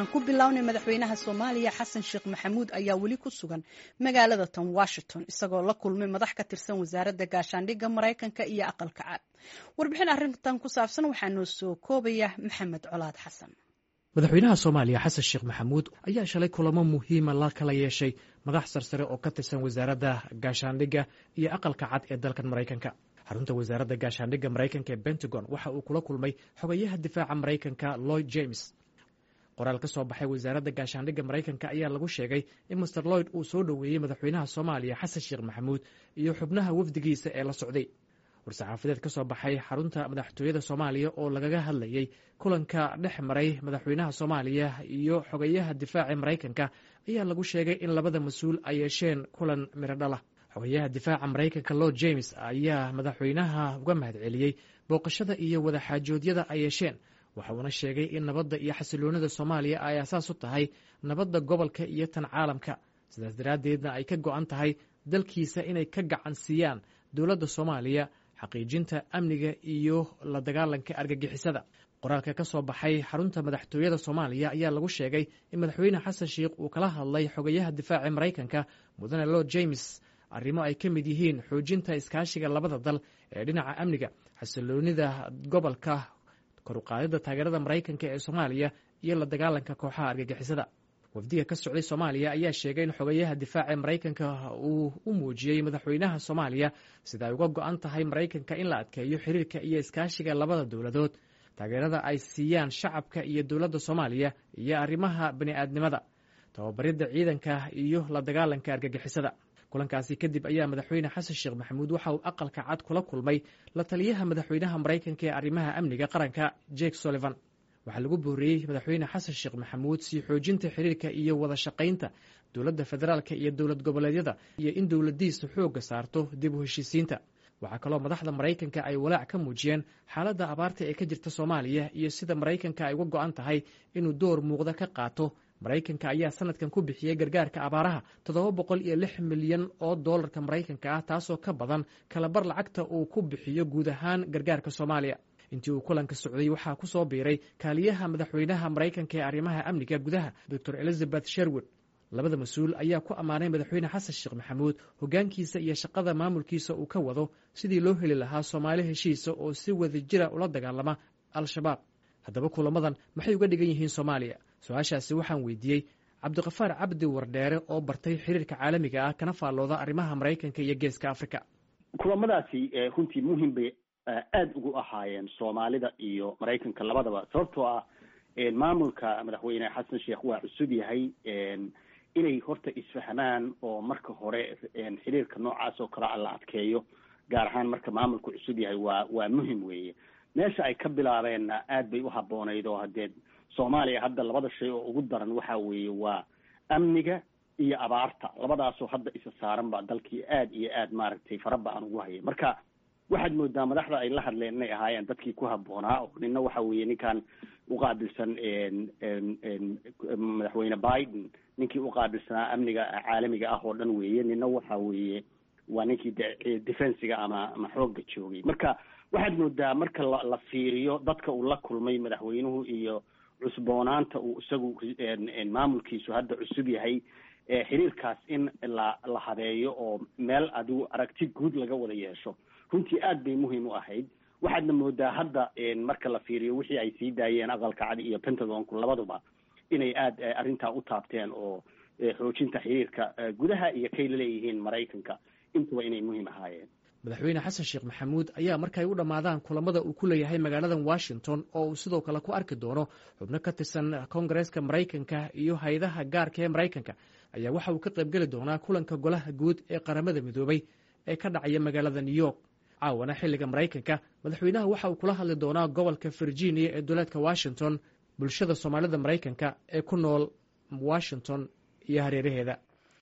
aan ku bilownay madaxweynaha soomaaliya xasan sheekh maxamuud ayaa weli ku sugan magaalada tan washington isagoo la kulmay madax ka tirsan wasaaradda gaashaandhigga maraykanka iyo aqalka cad warbixin arrintan ku saabsan waxaa noo soo koobaya maxamed colaad xasan madaxweynaha soomaaliya xasan sheekh maxamuud ayaa shalay kulamo muhiima la kala yeeshay madax sarsare oo ka tirsan wasaaradda gaashaandhigga iyo aqalka cad ee dalkan maraykanka xarunta wasaaradda gaashaandhigga maraykanka ee pentagon waxa uu kula kulmay xogayaha difaaca maraykanka lloyd james qoraal ka soo baxay wasaaradda gaashaandhigga maraykanka ayaa lagu sheegay in master lloyd uu soo dhoweeyey madaxweynaha soomaaliya xasan sheekh maxamuud iyo xubnaha wafdigiisa ee la socday war-saxaafadeed ka soo baxay xarunta madaxtooyada soomaaliya oo lagaga hadlayey kulanka dhex maray madaxweynaha soomaaliya iyo xogayaha difaaca maraykanka ayaa lagu sheegay in labada mas-uul ay yeesheen kulan miradhala xogayaha difaaca maraykanka lord james ayaa madaxweynaha uga mahad celiyey booqashada iyo wadaxaajoodyada ay yeesheen waxa uuna sheegay in nabadda iyo xasiloonida soomaaliya ay asaas u tahay nabadda gobolka iyo tan caalamka sidaas daraaddeedna ay ka go-an tahay dalkiisa inay ka gacan siiyaan dowladda soomaaliya xaqiijinta amniga iyo la dagaalanka argagixisada qoraalka ka soo baxay xarunta madaxtooyada soomaaliya ayaa lagu sheegay in madaxweyne xasan sheikh uu kala hadlay xogayaha difaaca maraykanka mudane lord james arrimo ay ka mid yihiin xoojinta iskaashiga labada dal ee dhinaca amniga xasiloonida gobolka koruqaadida taageerada maraykanka ee soomaaliya iyo la dagaalanka kooxaha argagixisada wafdiga ka socday soomaaliya ayaa sheegay in xogayaha difaaca maraykanka uu u muujiyey madaxweynaha soomaaliya sida ay uga go-an tahay maraykanka in la adkeeyo xiriirka iyo iskaashiga labada dowladood taageerada ay siiyaan shacabka iyo dowladda soomaaliya iyo arrimaha bani-aadnimada tababaridda ciidanka iyo la dagaalanka argagixisada kulankaasi kadib ayaa madaxweyne xasan sheekh maxamuud waxa uu aqalka cad kula kulmay la taliyaha madaxweynaha maraykanka ee arrimaha amniga qaranka jake sullivan waxaa lagu booriyey madaxweyne xasan sheekh maxamuud sii xoojinta xiriirka iyo wada shaqaynta dowladda federaalka iyo dowlad goboleedyada iyo in dowladdiisa xoogga saarto dib u heshiisiinta waxaa kaloo madaxda maraykanka ay walaac ka muujiyeen xaaladda abaarta ee ka jirta soomaaliya iyo sida maraykanka ay uga go-an tahay inuu door muuqda ka qaato maraykanka ayaa sanadkan ku bixiyey gargaarka abaaraha toddoba boqol iyo lix milyan oo doolarka maraykanka ah taasoo ka badan kalabar lacagta uu ku bixiyo guud ahaan gargaarka soomaaliya intii uu kulanka socday waxaa ku soo biiray kaaliyaha madaxweynaha maraykanka ee arrimaha amniga gudaha doctor elizabeth sherwood labada mas-uul ayaa ku ammaanay madaxweyne xasan sheekh maxamuud hoggaankiisa iyo shaqada maamulkiisa uu ka wado sidii loo heli lahaa soomaali heshiisa oo si wada jira ula dagaalama al-shabaab haddaba kulamadan maxay uga dhigan yihiin soomaaliya su-aashaasi waxaan weydiiyey cabdiqafaar cabdi wardheere oo bartay xiriirka caalamiga ah kana faallooda arrimaha maraykanka iyo geeska africa kulamadaasi runtii muhim bay aada ugu ahaayeen soomaalida iyo maraykanka labadaba sababtoo ah maamulka madaxweyne xasan sheekh waa cusub yahay inay horta isfahmaan oo marka hore xiriirka noocaas oo kale a la adkeeyo gaar ahaan marka maamulku cusub yahay waa waa muhim weeye meesha ay ka bilaabeenna aad bay u habboonayd oo haddee soomaaliya hadda labada shay oo ugu daran waxa weeye waa amniga iyo abaarta labadaasoo hadda isa saaran ba dalkii aad iyo aad maaragtay faraba aan ugu hayay marka waxaad moodaa madaxda ay la hadleen inay ahaayeen dadkii ku habboonaa oo nina waxa weeye ninkan uqaabilsan madaxweyne biden ninkii uqaabilsanaa amniga caalamiga ah oo dhan weeye nina waxa weeye waa ninkii defensiga ama ama xoogga joogay marka waxaad moodaa marka la la fiiriyo dadka uu la kulmay madaxweynuhu iyo cusboonaanta uu isagu maamulkiisu hadda cusub yahay xiriirkaas in la la habeeyo oo meel adigu aragti guud laga wada yeesho runtii aad bay muhiim u ahayd waxaadna moodaa hadda marka la fiiriyo wixii ay sii daayeen aqalka cadi iyo pentagonku labaduba inay aad arrintaa u taabteen oo xoojinta xiriirka gudaha iyo kay laleeyihiin maraykanka intuba inay muhiim ahaayeen madaxweyne xasan sheekh maxamuud ayaa markaay u dhammaadaan kulamada uu ku leeyahay magaaladan washington oo uu sidoo kale ku arki doono xubno ka tirsan koongareeska maraykanka iyo hay-adaha gaarka ee maraykanka ayaa waxa uu ka qaybgeli doonaa kulanka golaha guud ee qaramada midoobay ee ka dhacaya magaalada new york caawana xilliga maraykanka madaxweynaha waxa uu kula hadli doonaa gobolka virginia ee duleedka washington bulshada soomaalida maraykanka ee ku nool washington iyo hareeraheeda